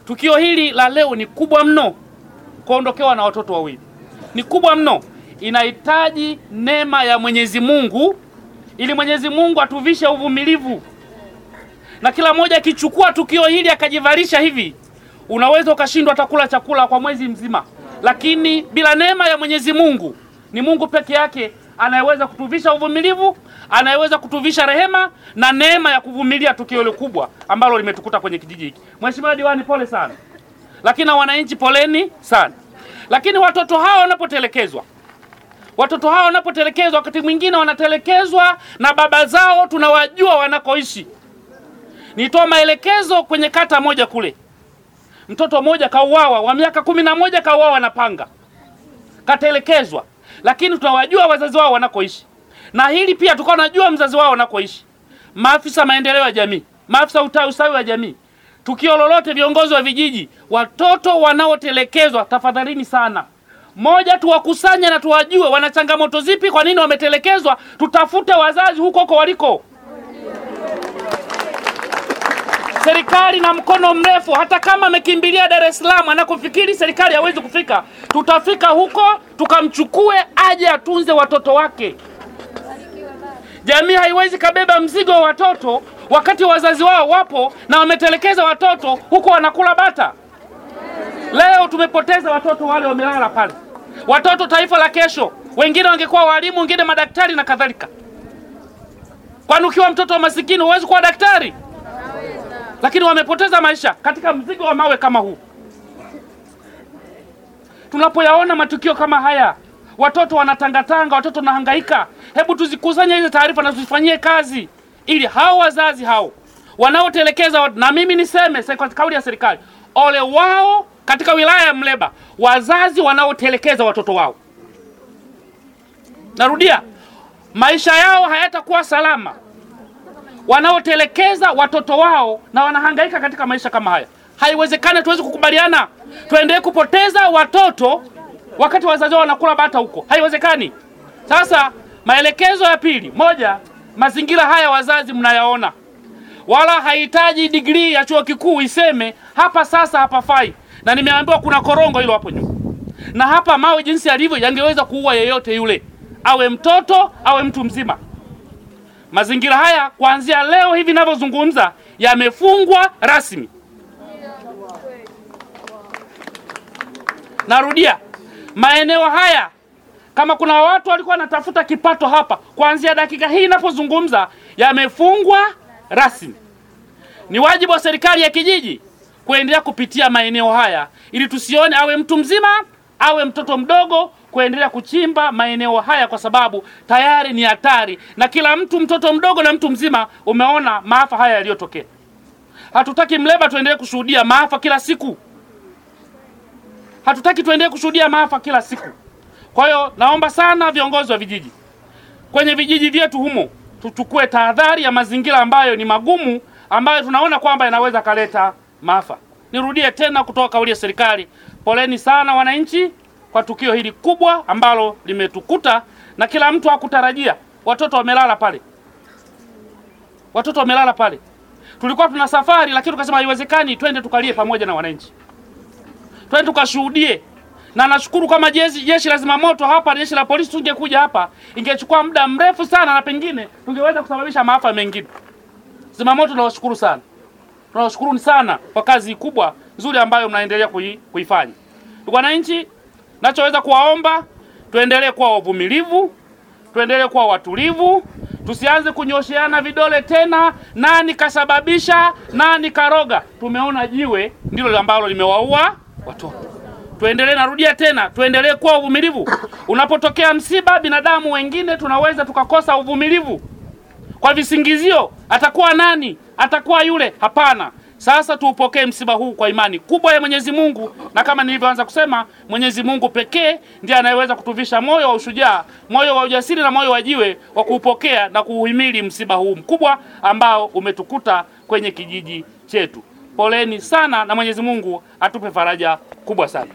Tukio hili la leo ni kubwa mno, kuondokewa na watoto wawili ni kubwa mno, inahitaji neema ya Mwenyezi Mungu ili Mwenyezi Mungu atuvishe uvumilivu, na kila mmoja akichukua tukio hili akajivalisha hivi, unaweza ukashindwa atakula chakula kwa mwezi mzima, lakini bila neema ya Mwenyezi Mungu, ni Mungu peke yake anayeweza kutuvisha uvumilivu, anayeweza kutuvisha rehema na neema ya kuvumilia tukio hili kubwa ambalo limetukuta kwenye kijiji hiki. Mheshimiwa Diwani, pole sana, lakini na wananchi poleni sana. Lakini watoto hawa wanapotelekezwa, watoto hawa wanapotelekezwa, wakati mwingine wanatelekezwa na baba zao, tunawajua wanakoishi. Nitoa maelekezo kwenye kata moja kule, mtoto mmoja kauawa wa miaka kumi na moja kauawa na panga, katelekezwa, lakini tunawajua wazazi wao wanakoishi, na hili pia tukawa najua mzazi wao wanakoishi. Maafisa maendeleo ya jamii, maafisa uta- ustawi wa jamii, tukio lolote, viongozi wa vijiji, watoto wanaotelekezwa, tafadhalini sana, moja, tuwakusanye na tuwajue wana changamoto zipi, kwa nini wametelekezwa, tutafute wazazi huko huko waliko. Serikali na mkono mrefu, hata kama amekimbilia Dar es Salaam anakofikiri serikali hawezi kufika, tutafika huko tukamchukue aje atunze watoto wake. Jamii haiwezi kabeba mzigo wa watoto wakati wazazi wao wapo na wametelekeza watoto huko wanakula bata. Leo tumepoteza watoto wale wamelala pale, watoto taifa la kesho. Wengine wangekuwa walimu, wengine madaktari na kadhalika. Kwani ukiwa mtoto wa masikini huwezi kuwa daktari? Lakini wamepoteza maisha katika mzigo wa mawe kama huu. Tunapoyaona matukio kama haya, watoto wanatangatanga, watoto wanahangaika, hebu tuzikusanye hizo taarifa na tuzifanyie kazi, ili hao wazazi hao wanaotelekeza wat- na mimi niseme se- kwa kauli ya serikali, ole wao katika wilaya ya Mleba, wazazi wanaotelekeza watoto wao. Narudia, maisha yao hayatakuwa salama wanaotelekeza watoto wao na wanahangaika katika maisha kama haya. Haiwezekani, tuwezi kukubaliana tuendelee kupoteza watoto wakati wazazi wao wanakula bata huko, haiwezekani. Sasa maelekezo ya pili, moja, mazingira haya wazazi mnayaona, wala hahitaji digrii ya chuo kikuu iseme hapa sasa hapafai, na nimeambiwa kuna korongo hilo hapo nyuma, na hapa mawe jinsi yalivyo yangeweza kuua yeyote yule, awe mtoto awe mtu mzima. Mazingira haya kuanzia leo hivi ninavyozungumza yamefungwa rasmi. Narudia, maeneo haya, kama kuna watu walikuwa wanatafuta kipato hapa, kuanzia dakika hii ninapozungumza yamefungwa rasmi. Ni wajibu wa serikali ya kijiji kuendelea kupitia maeneo haya ili tusione awe mtu mzima awe mtoto mdogo kuendelea kuchimba maeneo haya, kwa sababu tayari ni hatari, na kila mtu, mtoto mdogo na mtu mzima, umeona maafa haya yaliyotokea. Hatutaki Mleba tuendelee kushuhudia maafa kila siku, hatutaki tuendelee kushuhudia maafa kila siku. Kwa hiyo naomba sana viongozi wa vijiji kwenye vijiji vyetu humo tuchukue tahadhari ya mazingira ambayo ni magumu, ambayo tunaona kwamba yanaweza kaleta maafa. Nirudie tena kutoa kauli ya serikali, poleni sana wananchi kwa tukio hili kubwa ambalo limetukuta na kila mtu hakutarajia. Watoto wamelala pale, watoto wamelala pale. Tulikuwa tuna safari, lakini tukasema haiwezekani, twende tukalie pamoja na wananchi, twende tukashuhudie na nashukuru kama jeshi jeshi la zimamoto hapa, jeshi la polisi tungekuja hapa, ingechukua muda mrefu sana, na pengine tungeweza kusababisha maafa mengine. Zimamoto tunawashukuru sana, tunawashukuru sana kwa kazi kubwa nzuri ambayo mnaendelea kui, kuifanya. Ndugu wananchi, nachoweza kuwaomba tuendelee kuwa wavumilivu, tuendelee kuwa watulivu, tusianze kunyosheana vidole tena, nani kasababisha, nani karoga. Tumeona jiwe ndilo ambalo limewaua watoto tuendelee, narudia tena, tuendelee kuwa uvumilivu. Unapotokea msiba, binadamu wengine tunaweza tukakosa uvumilivu kwa visingizio, atakuwa nani, atakuwa yule. Hapana. Sasa tuupokee msiba huu kwa imani kubwa ya Mwenyezi Mungu, na kama nilivyoanza kusema, Mwenyezi Mungu pekee ndiye anayeweza kutuvisha moyo wa ushujaa, moyo wa ujasiri na moyo wa jiwe wa kuupokea na kuuhimili msiba huu mkubwa ambao umetukuta kwenye kijiji chetu. Poleni sana na Mwenyezi Mungu atupe faraja kubwa sana.